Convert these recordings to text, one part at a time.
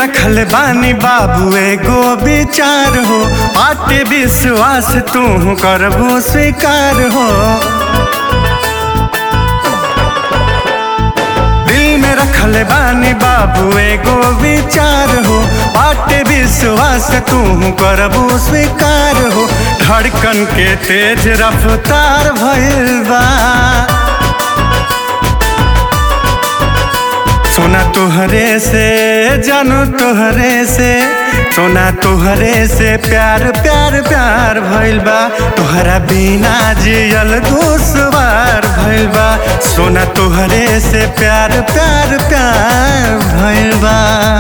रखल बानी बाबू एगो विचार हो आटे विश्वास तू करबो स्वीकार हो दिल में रखल बानी बाबू एगो विचार हो आटे विश्वास तू करबो स्वीकार हो धड़कन के तेज रफ्तार भइल बा सोना तोहरे से जानू तोहरे से सोना तोहरे से प्यार प्यार प्यार भइल बा तोहरा बिना जियल दुश्वार भइल बा सोना तोहरे से प्यार प्यार प्यार भइल बा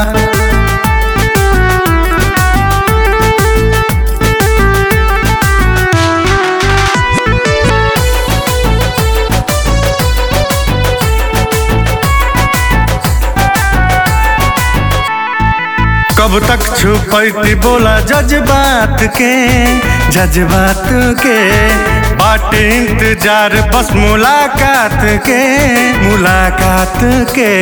कब तक छुपैती बोला जज्बात के जज्बात के बाटे इंतजार बस मुलाकात के मुलाकात के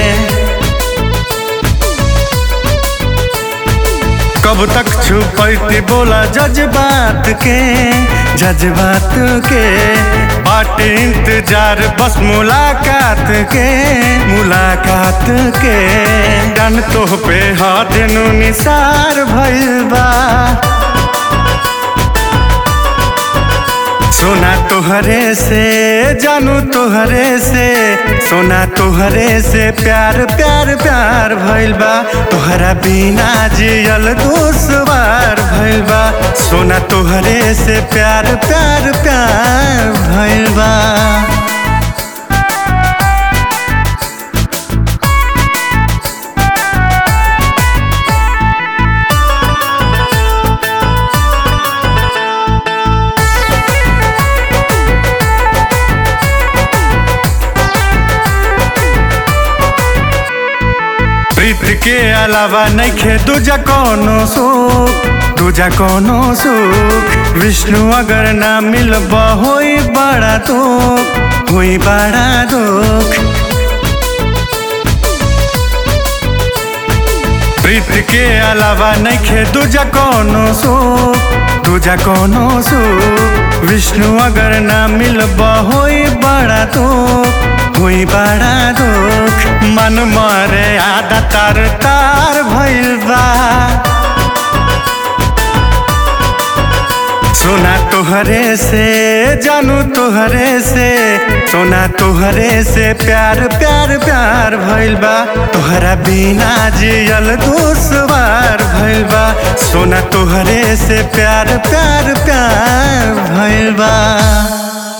कब तक छुपैती बोला जज्बात के जज्बात के बाटे इंतजार बस मुलाकात के मुलाकात के डन तो पे हाथ नु निसार भइल बा सोना तोहरे से जानू तोहरे से सोना तोहरे से प्यार प्यार प्यार भइल बा तोहरा बिना जियल दुश्वार भइल बा सोना तोहरे से प्यार प्यार प्यार भइल बा प्रीत के अलावा नइखे दूजा कोनो सुख दूजा कोनो सुख विष्णु अगर ना मिलब होई बड़ा दुख होई बड़ा दुख प्रीत के अलावा नइखे दूजा कोनो सुख दूजा कोनो सुख विष्णु अगर ना मिलब होई बड़ा दुख होई बड़ा दुख मन मरे आधा तार तार भइल बा सोना तोहरे से जानू तोहरे से सोना तोहरे से प्यार प्यार प्यार भइल बा तोहरा बिना जियल दुश्वार भइल बा सोना तोहरे से प्यार प्यार प्यार भइल बा